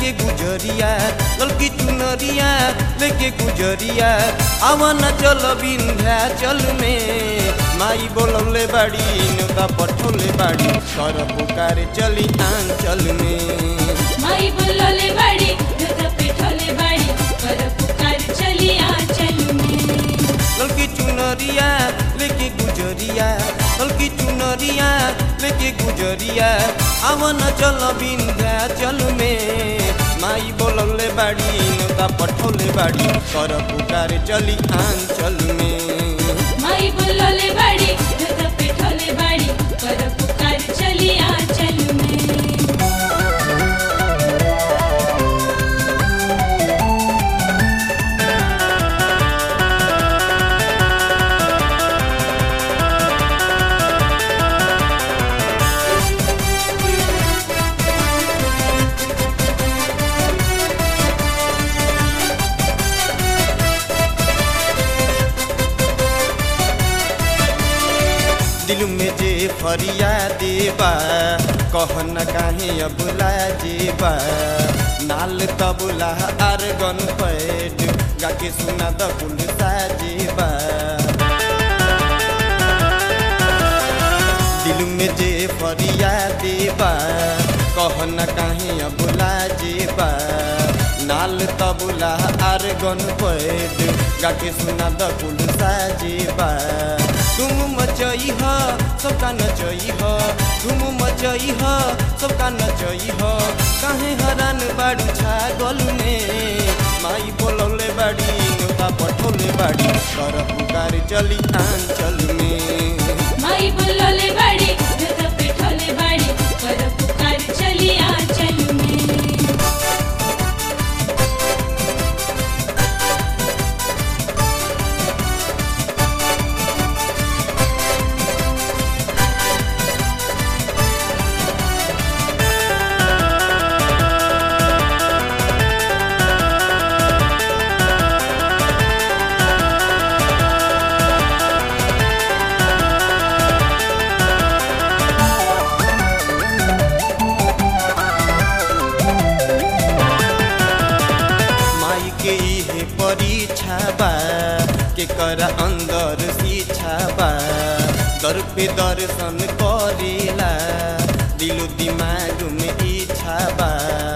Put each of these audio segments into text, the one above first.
लेके गुजरिया ललकी चुनरिया लेके गुजरिया आवन चल बिंध्या चल में माई बोलौले बाड़ी नौका पठौले बाड़ी कर पुकारे चली आंचल में माई बोलले बाड़ी दुध पिठोले बाड़ी कर पुकार चली आंचल में ललकी चुनरिया लेके गुजरिया ललकी चुनरिया लेके गुजरिया आवन चल बिंध्या चल में माई बोलौले बाड़ी नौका पठौले बाड़ी कर पुकारे चली आंचल में माई बोलले बाड़ी दुध पिठोले बाड़ी कर पुकार चली आंचल में दिल में जे फरिया देबा कह न काहे अबुला जेबा नाल तबला आर गन पैड गाके सुना द कुल साजेबा दिल में जे फरिया देबा कह न काहे अबुला जेबा नाल तबला आर गन पैड गाके सुना द कुल साजेबा तुम मचई ह सबका नचई ह तुम मचई ह सबका नचई ह काहे हरान बाड़ू छागल में माई बोलौले बाड़ी नौका पठौले बाड़ी कर पुकार चली आंचल में माई बोलले बाड़ी दुध पिठोले बाड़ी कर पुकार चली आंचल में माई के इहे परीक्षा बा के कर अंदर शिक्षा बा दर पे दर्शन करेला दिलो दिमाग में इच्छा बा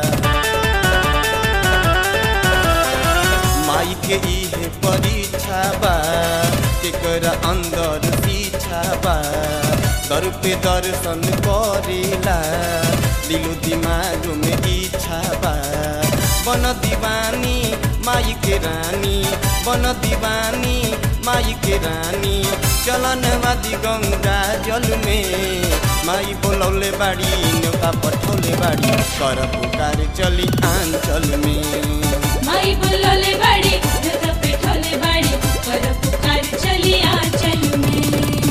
माई के इहे परीक्षा बा के कर अंदर शिक्षा बा दर पे दर्शन करेला दिलो दिमाग में इच्छा बा बन दीवानी माई के रानी बन दीवानी माई के रानी चलन वादी गंगा जल में माई बोलौले बाड़ी नौका पठौले बाड़ी कर पुकार चली आंचल में माई बोलले बाड़ी दुध पिठोले बाड़ी कर पुकार चली आंचल में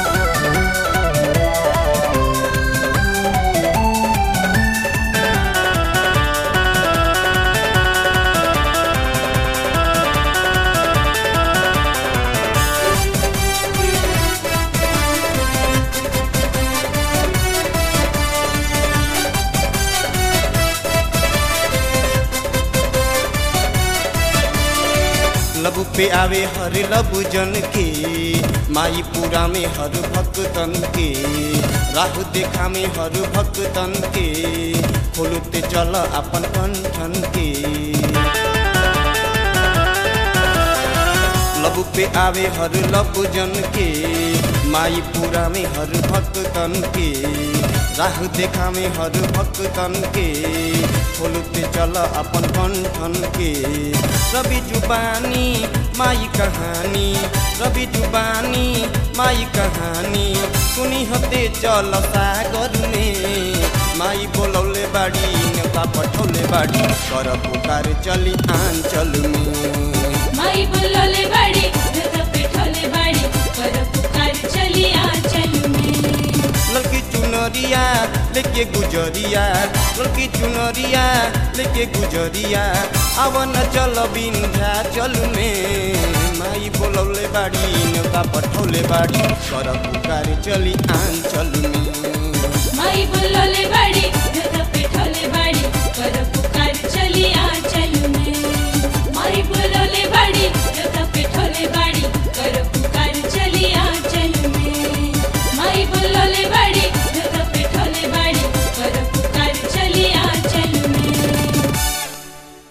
लबु पे आवे हर लबु जन के माई पूरा में हर भक्तन के राह देखा में हर भक्तन के खोलते चल अपन कंठन के लबु पे आवे हर लबु जन के माई पूरा में हर भक्तन के राह देखा में हर भक्तन के खोलते चल अपन कंठन के रवि जुबानी माई कहानी रवि जुबानी माई कहानी सुनी हते चल सागर में माई बोलौले बाड़ी नेता पठौले बाड़ी कर पुकार चली आंचल में माई बोलले बाड़ी दुध पिठोले बाड़ी कर पुकार चली आंचल में लड़की चुनरिया लेके गुजरिया लड़की चुनरिया लेके गुजरिया आवन चल बिंध्या चल में माई बोलौले बाड़ी नेता पठौले बाड़ी कर पुकार चली आंचल में माई बोलले बाड़ी